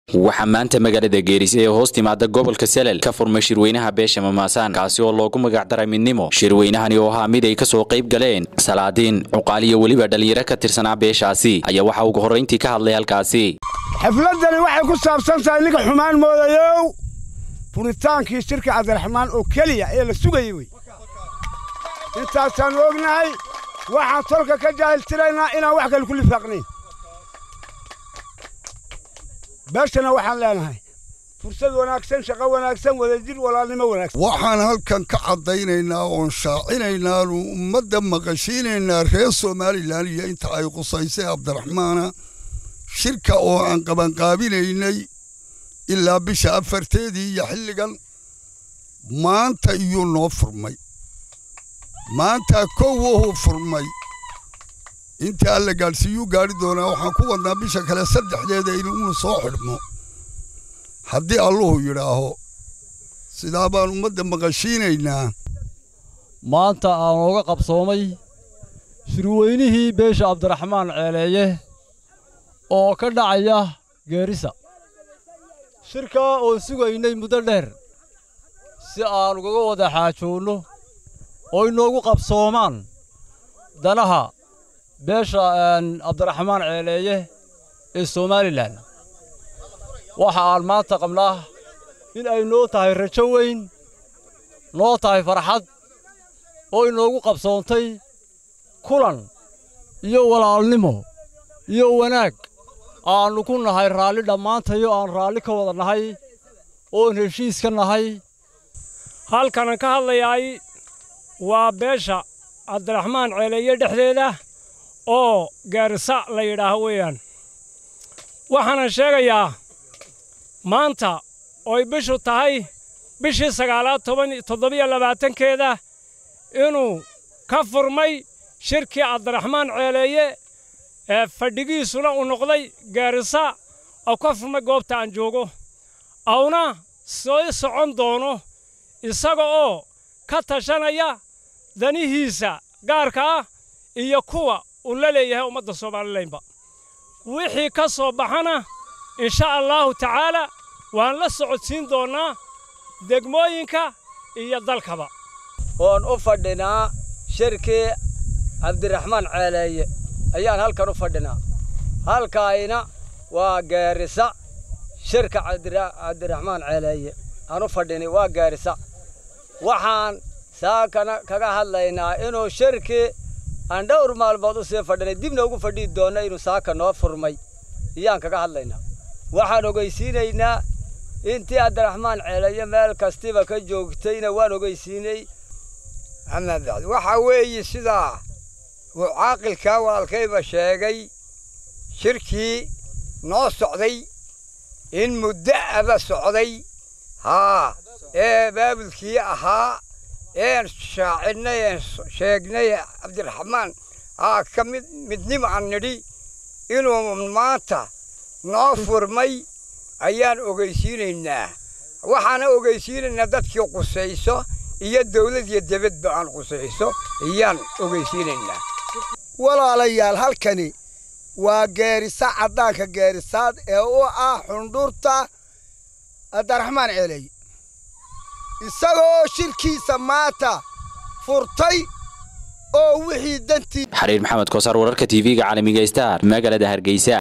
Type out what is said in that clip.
waxaa maanta magaalada geeris ee hoos timaada gobolka salel ka furmay shirweynaha beesha mamaasaan kaasi oo loogu magacdaray midnimo shirweynahani oo ahaa mid ay kasoo qayb galeen salaadiin cuqaal iyo weliba dhallinyaro ka tirsanaa beeshaasi ayaa waxaa ugu horrayntii ka hadlay halkaasi xafladdani waxay ku saabsan tahay ninka xumaan moodayow furitaankii shirka cabdiraxmaan oo keliya ee la sugayey wey intaasaan ognahay waxaan tolka ka jaahiltiraynaa inaan wax kale ku lifaaqnayn beeshana waxaan leenahay fursad wanaagsan shaqo wanaagsan wadajir walaalnimo wanaagsan waxaan halkan ka caddaynaynaa oon shaacinaynaan ummadda maqashiinaynaa reer somalilan iyo inta ay qusaysay cabdiraxmaana shirka oo aan qabanqaabinaynay ilaa bisha afarteedii iyo xilligan maanta iyuu noo furmay maanta kow wuhuu furmay inta alla gaadhsiiyuu gaadhi doonaa waxaan ku wadnaa bisha kale saddexdeeda inuunu soo xidhmo haddii alluhu yidhaaho sidaa baan ummadda maqashiinaynaa maanta aan ooga qabsoomay shirweynihii beesha cabdiraxmaan ceeleeye oo ka dhacaya geerisa shirkaa oon sugaynay muddo dheer si aan ugaga wada xaajoonno oo inoogu qabsoomaan danaha beesha cabdiraxmaan ceeleeye ee somalilan waxa aan maanta qabnaa in ay noo tahay rajo weyn noo tahay farxad oo inoogu qabsoontay kulan iyo walaalnimo iyo wanaag aannu ku nahay raalli dhammaantayo aan raalli ka wada nahay oon heshiis ka nahay halkanan ka hadlayaay waa beesha cabdiraxmaan ceeleeye dhexdeeda oo gaarisa la yidhaaho weeyaan waxaanan sheegayaa maanta ooy bishu tahay bishii sagaalaad toban toddobiyo labaatankeeda inuu ka furmay shirkii cabdiraxmaan ceeleeye ee fadhigiisuna uu noqday gaarisa oo ka furmay goobta aan joogo awna soo socon doono isaga oo ka tashanaya danihiisa gaarka ah iyo kuwa uu la leeyahay ummadda soomalilaynba wixii ka soo baxana insha allaahu tacaalaa waan la socodsiin doonnaa degmooyinka iyo dalkaba oon u fadhinaa shirkii cabdiraxmaan ceeleeye ayaan halkan u fadhinaa halkaayna waa gaarisa shirka cabdiraxmaan ceeleeye aan u fadhinay waa gaarisa waxaan saakana kaga hadlaynaa inuu shirkii aan dhowr maalmood u sii fadhinay dibna ugu fadhihi doonna inuu saaka noo furmay iyaan kaga hadlaynaa waxaan ogeysiinaynaa intii cabdiraxmaan ceeleeye meel kastiba ka joogtayna waan ogeysiinay ama bacd waxaa weeye sidaa uu caaqilkaa walaalkayba sheegay shirkii noo socday in muddo aba socday haa ee baabulkii ahaa een shaacidnay een sheegnay cabdiraxmaan haa ka mid midnimo aan nidhi inuu maanta noo furmay ayaan ogeysiinaynaa waxaana ogeysiinaynaa dadkii qusayso iyo dawlad iyo debadba aan qusayso ayaan ogeysiinaynaa walaalayaal halkani waa geerisa caddaanka geerisaad ee u ah xundhurta cabdiraxmaan ceeley isagoo shirkiisa maanta furtay oo wixii dantii xariir maxamed koosar wararka tv-ga caalamiga star magaalada hargeysa